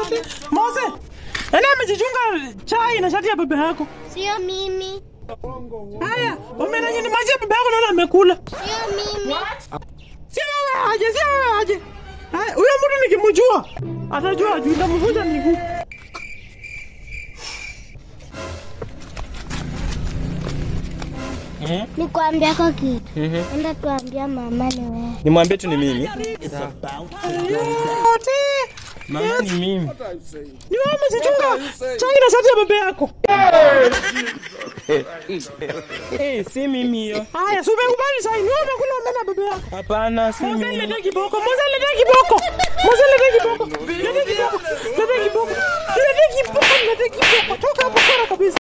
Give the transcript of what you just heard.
Mose, Mose. Nani amejichunga chai na shati ya baba yako? Sio mimi. Haya, umenanya ni maji ya baba yako naona amekula. Sio mimi. Si wewe aje, si wewe aje. Haya, huyo mtu nikimjua atajua ajui ndamvunja miguu. Nikwambia kwa kitu. Enda tuambia mama ni wewe. Nimwambie tu ni mimi. Yote. Mama ni mimi. Ni wewe umejichunga chai na shati ya baba yako. Eh, si mimi hiyo. Haya, si umekubali chai. Ni wewe umekula mbele ya baba yako. Hapana, si Mose mimi. lete kiboko, Mose lete kiboko. Mose lete kiboko. Lete kiboko. Lete kiboko. Lete kiboko, lete kiboko. Toka hapo kora kabisa.